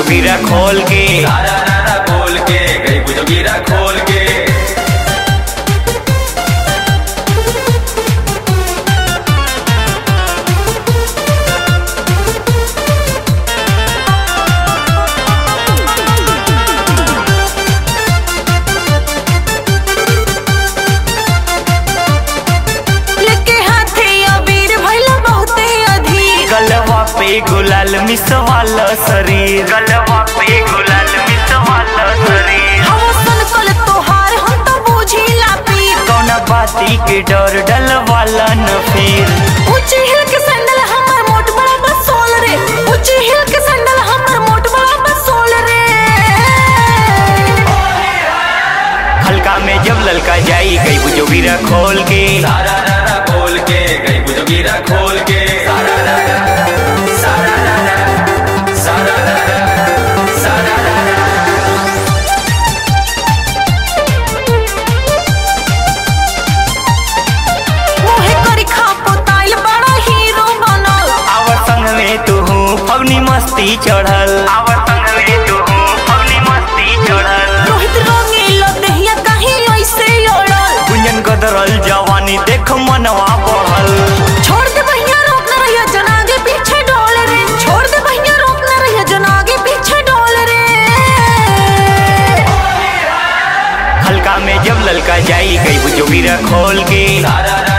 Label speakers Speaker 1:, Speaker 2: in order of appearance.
Speaker 1: गिरा खोल के
Speaker 2: सारा रारा बोल के गई बुझो गिरा खोल के
Speaker 3: लेके हाथे अबीर भइला बहुते अधिक
Speaker 1: गलवा पे गुलाल मिसवाल शरीर गलवा पे गुलाल मिसवाल शरीर
Speaker 3: हम सन कल तोहार हम तो बुझिला पीर
Speaker 1: कौना बाती के डर डलवाला न फिर
Speaker 3: ऊंची हिल के सैंडल हमर मोट बड़ा बसोल रे ऊंची हिल के सैंडल हमर मोट बड़ा बसोल रे
Speaker 1: हल्का में जब ललका जाई गई बुझो गिरा खोल के
Speaker 2: सारा रारा बोल के गई बुझो गिरा खोल के सारा रारा सारा रारा सारा रारा सारा रारा
Speaker 3: मोहे करी खा पोताइल बड़ा हीरो बनल
Speaker 1: आवर संग में तू हूँ फगनी मस्ती चढ़ल आवर संग में तू हूँ फगनी मस्ती चढ़ल
Speaker 3: रोहित रंगीला देहिया कहीं ऐसे ओड़ल
Speaker 1: गुंजन गदरल जवानी देख मनवा बढ़ल
Speaker 3: छोड़ दे भैया रोक ना रहिया जनागे पीछे डोल रे छोड़ दे भैया रोक ना रहिया जनागे पीछे डोल रे
Speaker 1: हल्का में जब ललका जाई गई बुझो गिरा खोल के
Speaker 2: सारा